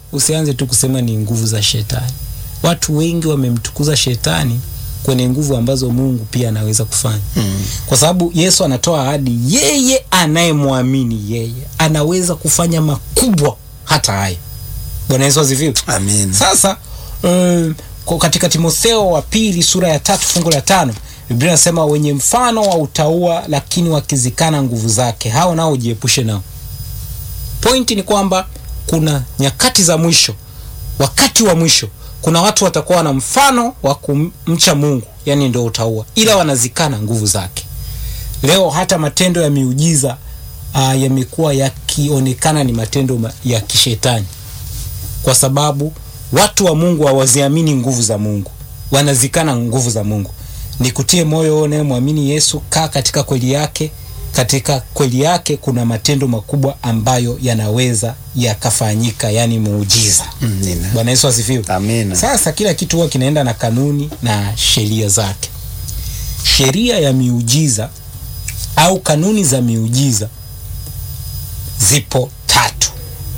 usianze tu kusema ni nguvu za shetani. Watu wengi wamemtukuza shetani kwenye nguvu ambazo Mungu pia anaweza kufanya Mm. kwa sababu Yesu anatoa ahadi, yeye anayemwamini yeye anaweza kufanya makubwa hata haya. Bwana Yesu asifiwe. Amen. Sasa um, kwa katika Timotheo wa pili sura ya tatu fungu la tano Biblia inasema wenye mfano wa utaua, lakini wakizikana nguvu zake, hao nao ujiepushe nao. Pointi ni kwamba kuna nyakati za mwisho, wakati wa mwisho, kuna watu watakuwa na mfano wa kumcha Mungu, yani ndio utaua, ila wanazikana nguvu zake. Leo hata matendo ya miujiza uh, yamekuwa yakionekana ni matendo ma- ya kishetani kwa sababu watu wa Mungu hawaziamini nguvu za Mungu, wanazikana nguvu za Mungu. Nikutie moyo wewe unayemwamini Yesu, kaa katika kweli yake. Katika kweli yake kuna matendo makubwa ambayo yanaweza yakafanyika, yani muujiza. Amina. Bwana Yesu asifiwe. Amina. Sasa kila kitu huwa kinaenda na kanuni na sheria zake. Sheria ya miujiza au kanuni za miujiza zipo tatu.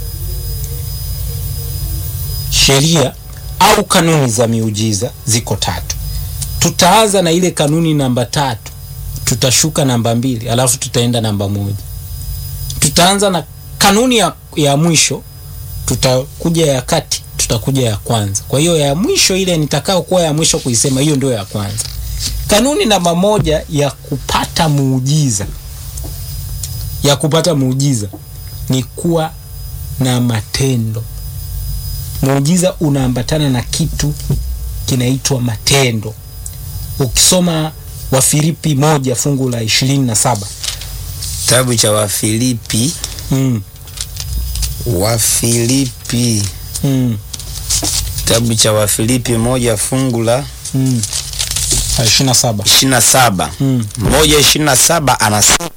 Sheria au kanuni za miujiza ziko tatu. Tutaanza na ile kanuni namba tatu, tutashuka namba mbili, alafu tutaenda namba moja. Tutaanza na kanuni ya, ya mwisho, tutakuja ya kati, tutakuja ya kwanza. Kwa hiyo ya mwisho ile nitakao kuwa ya mwisho kuisema, hiyo ndio ya kwanza. Kanuni namba moja ya kupata muujiza, ya kupata muujiza ni kuwa na matendo. Muujiza unaambatana na kitu kinaitwa matendo. Ukisoma Wafilipi moja fungu la ishirini na saba Kitabu cha Wafilipi, mm, Wafilipi, mm, kitabu cha Wafilipi moja fungu la mm. ishirini na saba ishirini na saba mm, moja ishirini na saba anasema